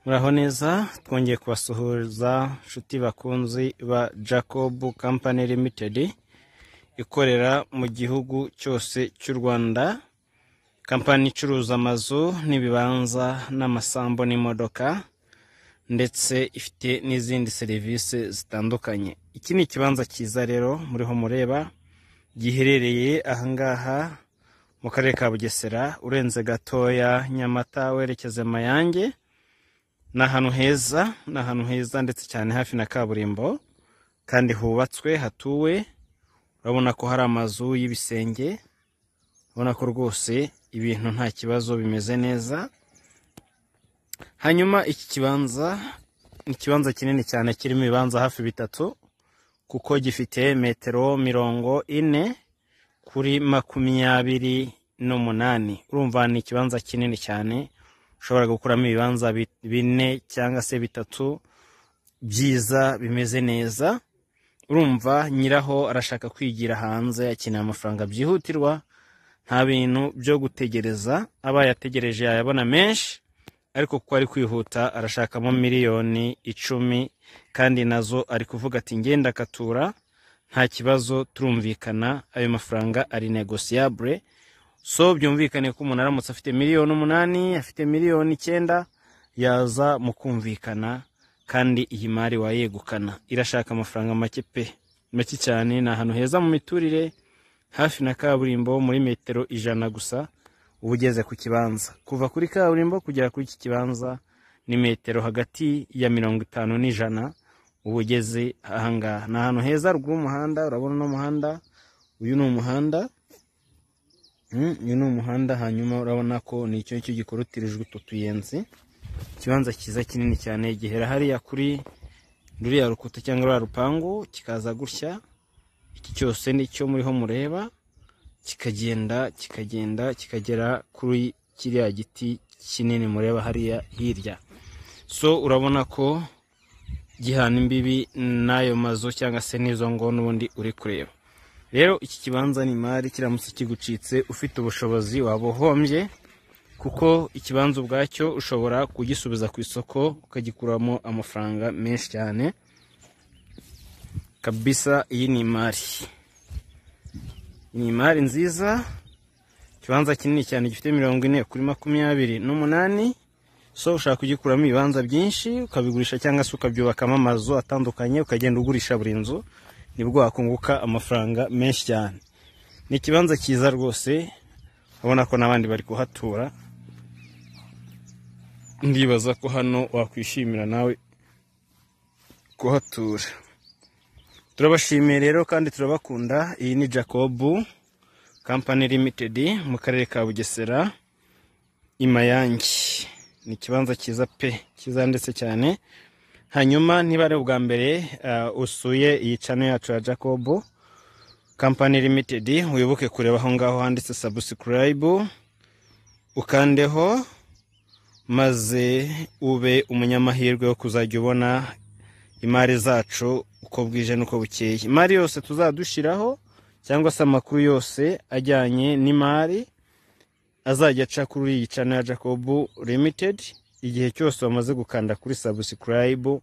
muraho neza twongeye kubasuhuza nshuti bakunzi ba jacob company limited ikorera mu gihugu cyose cy'u rwanda kampani icuruza amazu n'ibibanza n'amasambu n'imodoka ndetse ifite n'izindi serivisi zitandukanye iki ni ikibanza cyiza rero muriho mureba giherereye ahangaha mu karere ka bugesera urenze gatoya nyamata werekeze mayange ni ahantu heza ni ahantu heza ndetse cyane hafi na kaburimbo kandi hubatswe hatuwe urabona ko hari amazu y'ibisenge urabona ko rwose ibintu nta kibazo bimeze neza hanyuma iki kibanza ni ikibanza kinini cyane kirimo ibibanza hafi bitatu kuko gifite metero mirongo ine kuri makumyabiri n'umunani urumva ni ikibanza kinini cyane ushobora gukuramo ibibanza bi- bine cyangwa se bitatu byiza bimeze neza urumva nyiraho arashaka kwigira hanze akeneye amafaranga byihutirwa nta bintu byo gutegereza aba yategereje yayabona menshi ariko kuko ari kwihuta arashakamo miliyoni icumi kandi nazo ari kuvuga ati ngenda akatura nta kibazo turumvikana ayo mafaranga ari negosiyabure so byumvikane ko umuntu aramutse afite miliyoni umunani afite miliyoni icyenda yaza mu kumvikana kandi iyi mari wayegukana irashaka amafaranga make pe make cyane ni ahantu heza mu miturire hafi na kaburimbo muri metero ijana gusa uba ugeze ku kibanza kuva kuri kaburimbo kugera kuri iki kibanza ni metero hagati ya mirongo itanu n'ijana uba ugeze ahangaha ni ahantu heza ruguru y'umuhanda urabona uno muhanda uyu ni umuhanda Mm, uyu ni umuhanda hanyuma urabona ko ni icyo ngicyo gikorutirijwe utu tuyenzi ikibanza cyiza kinini cyane gihera hariya kuri ruriya rukuta cyangwa ruriya rupangu kikaza gutya iki cyose ni cyo muriho mureba kikagenda kikagenda kikagera kuri kiriya giti kinini mureba hariya hirya so urabona ko gihana imbibi n'ayo mazu cyangwa se n'izo ngo n'ubundi uri kureba rero iki kibanza ni imari kiramutse kigucitse ufite ubushobozi waba uhombye kuko ikibanza ubwacyo ushobora kugisubiza ku isoko ukagikuramo amafaranga menshi cyane kabisa iyi ni imari ni imari nziza ikibanza kinini cyane gifite mirongo ine kuri makumyabiri n'umunani so ushaka kugikuramo ibibanza byinshi ukabigurisha cyangwa se ukabyubakamo amazu atandukanye ukagenda ugurisha buri nzu nibwo wakunguka amafaranga menshi cyane ni ikibanza cyiza rwose urabona ko n'abandi bari kuhatura ndibaza ko hano wakwishimira nawe kuhatura turabashimiye rero kandi turabakunda iyi ni jacob company limited mu karere ka bugesera i mayange ni ikibanza cyiza pe cyiza ndetse cyane hanyuma niba ari ubwa mbere uh, usuye iyi channel yacu ya jacob company limited wibuke kureba aho ngaho handitse subscribe ukandeho maze ube umunyamahirwe wo kuzajya ubona imari zacu uko bwije n'uko bukeye imari yose tuzadushyiraho cyangwa se amakuru yose ajyanye n'imari azajya aca kuri iyi channel ya Jacob Limited igihe cyose wamaze gukanda kuri subscribe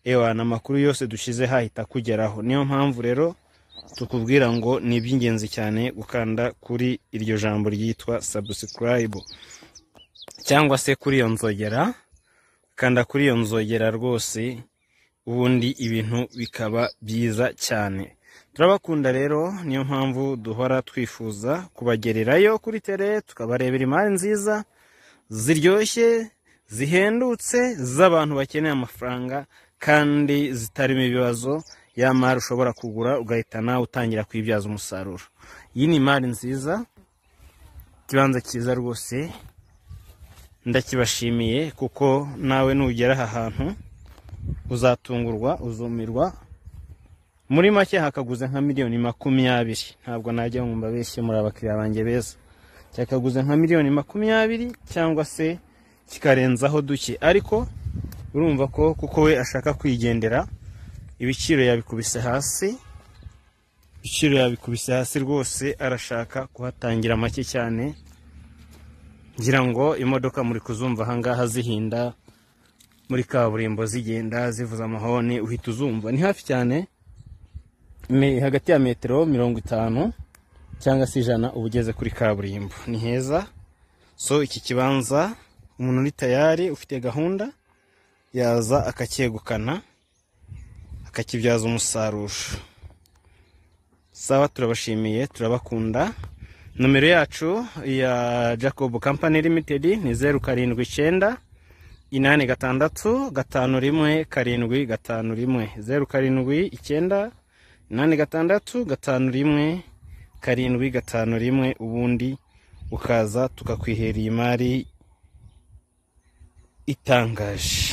ewa amakuru yose dushyize hahita akugeraho niyo mpamvu rero tukubwira ngo ni iby'ingenzi cyane gukanda kuri iryo jambo ryitwa subscribe cyangwa se kuri iyo nzogera kanda kuri iyo nzogera rwose ubundi ibintu bikaba byiza cyane turabakunda rero niyo mpamvu duhora twifuza kubagererayo kuri tere tukabarebera imari nziza ziryoshye zihendutse z'abantu bakeneye amafaranga kandi zitarimo ibibazo ya mari ushobora kugura ugahita nawe utangira kuyibyaza umusaruro iyi ni imari nziza ikibanza cyiza rwose ndakibashimiye kuko nawe nugera aha hantu uzatungurwa uzumirwa muri make hakaguze nka miliyoni makumyabiri ntabwo najya ngo mbabeshye muri abakiriya banjye beza cyakaguze nka miliyoni makumyabiri cyangwa se kikarenzaho duke ariko urumva ko kuko we ashaka kwigendera ibiciro yabikubise hasi ibiciro yabikubise hasi rwose arashaka kuhatangira make cyane ngira ngo imodoka muri kuzumva ahangaha zihinda muri kaburimbo zigenda zivuza amahoni uhita uzumva ni hafi cyane me- hagati ya metero mirongo itanu cyangwa se ijana uba ugeze kuri kaburimbo ni heza so iki kibanza umuntu uri tayari ufite gahunda yaza akacyegukana akakibyaza umusaruro sawa turabashimiye turabakunda nomero yacu ya jacob company limited ni zeru karindwi icyenda inani gatandatu gatanu rimwe karindwi gatanu rimwe zeru karindwi icyenda inani gatandatu gatanu rimwe karindwi gatanu rimwe ubundi ukaza tukakwihera iyi mari itangaje